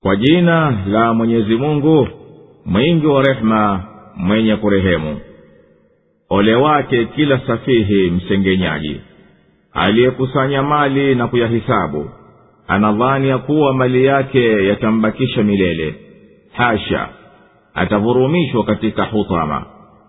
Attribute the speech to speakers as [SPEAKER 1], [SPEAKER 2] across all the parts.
[SPEAKER 1] kwa jina la mwenyezi mungu mwingi wa rehema mwenye kurehemu ole wake kila safihi msengenyaji aliyekusanya mali na kuyahisabu anadhani ya kuwa mali yake yatambakisha milele hasha atavurumishwa katika hutama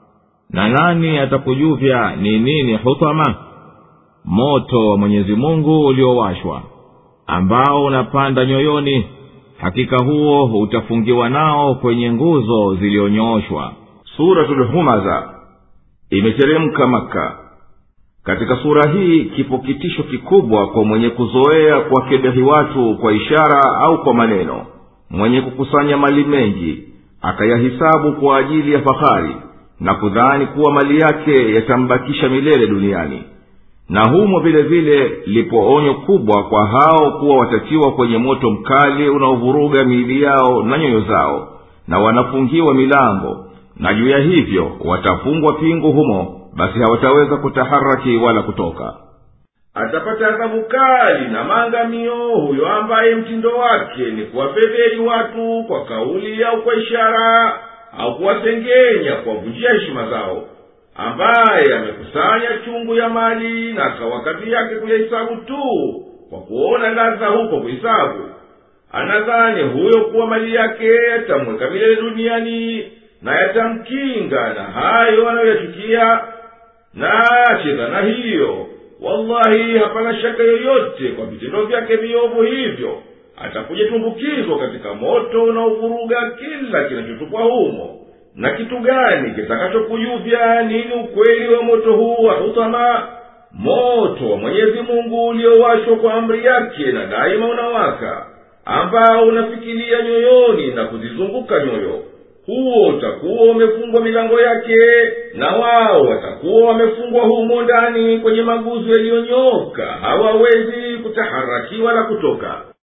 [SPEAKER 1] na nani atakujuvya ni nini hutama moto wa mwenyezi mungu uliowashwa ambao unapanda nyoyoni hakika huo utafungiwa nao kwenye nguzo ziliyonyooshwa
[SPEAKER 2] suratulhumaza imeteremka maka katika sura hii kipo kitisho kikubwa kwa mwenye kuzoea kuwakebehi watu kwa ishara au kwa maneno mwenye kukusanya mali mengi akayahisabu kwa ajili ya fahari na kudhani kuwa mali yake yatambakisha milele duniani na humo vile vile lipo onyo kubwa kwa hao kuwa watatiwa kwenye moto mkali unaovuruga miili yao na nyoyo zao na wanafungiwa milango na juu ya hivyo watafungwa pingu humo basi hawataweza kutaharaki wala kutoka atapata adhabu kali na maangamio huyo ambaye mtindo wake ni kuwafedheli watu kwa kauli au kwa ishara au kuwasengenya kuwavunjia heshima zao ambaye amekusanya chungu ya mali na akawa kazi yake kuyahisabu tu kwa kuona ladha huko kuhisabu anadhani huyo kuwa mali yake yatamweka milele duniani na yatamkinga na hayo anayoyachukia na ache dhana hiyo wallahi hapana shaka yoyote kwa vitendo vyake viovu hivyo atakuja tumbukizwa katika moto unaovuruga kila kinachotupwa humo na kitu gani kitakachokujuvya nini ukweli wa moto huu wa hutama moto wa mwenyezi mungu uliowashwa kwa amri yake na daima unawaka ambao unafikilia nyoyoni na kuzizunguka nyoyo huo utakuwa umefungwa milango yake na wao watakuwa wamefungwa humo ndani kwenye maguzu yaliyonyoka hawawezi kutaharaki wala kutoka